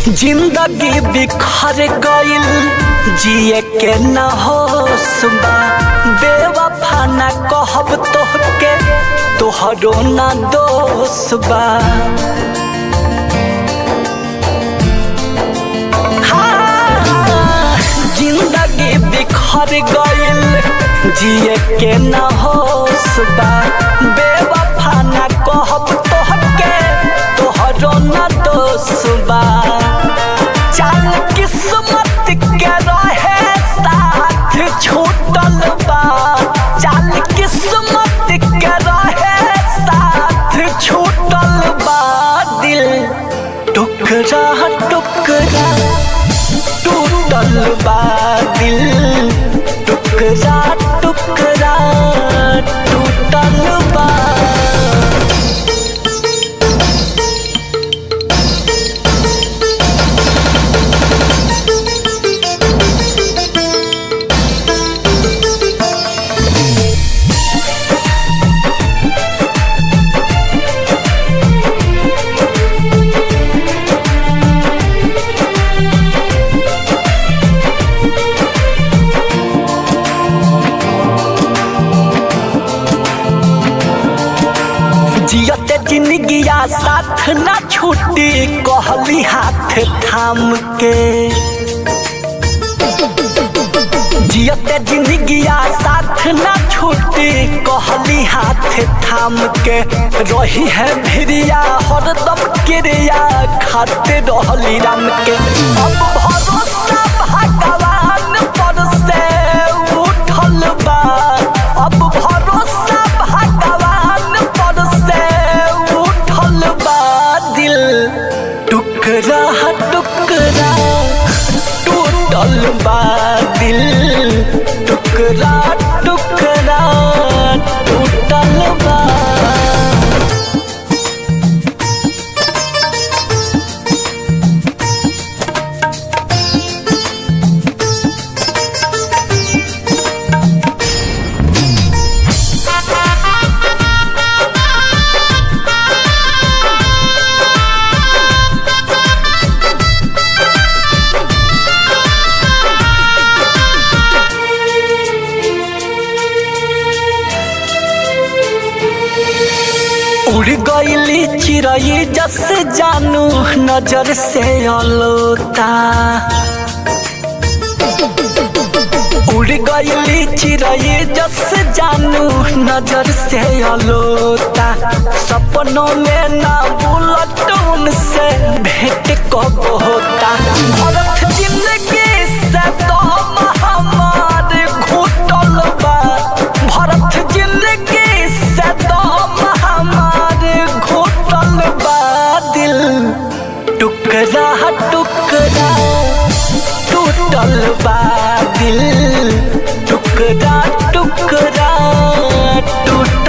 जिंदगी बिखर गइल जिए के न होश बा बेवफा न कहब तोहके तोहरो न दोष बा हाँ, जिंदगी बिखर गइल जिए के न होश बा बेवफा न कहब तोहके तोहरो न दोष बा चल किस्मत के रहे साथ छूटल बा चल किस्मत के रहे साथ छूटल बा दिल टुकड़ा टुकड़ा टूटल बा दिल टुकड़ा टुकड़ा टूटल बा जियते जिंदगिया साथ ना छूटी कहली हाथ थाम के जियते जिंदगिया साथ ना छूटी कहली हाथ थाम के रही है भिरिया हरदम क्रिया खाते रहली राम के अब भरोसा भगवान पर से उठल बा अब भरोसा भगवान पर से उठल बा दिल टुकड़ा टुकड़ा टूटल बा दिल टुकड़ा टुकड़ा टूटल बा उड़ गईली चिड़ई जस जानू नजर से अलोता उड़ गईली चिड़ई जस जानू नजर से अलोता सपनों में ना बुलट उनसे भेंट कब होता भरत जिंदगी से तो हमार घुटल बा भरत जिंदगी से तो हमार घुटल बा दिल टुकड़ा टुकड़ा टूटल बा दिल टुकड़ा टुकड़ा टूट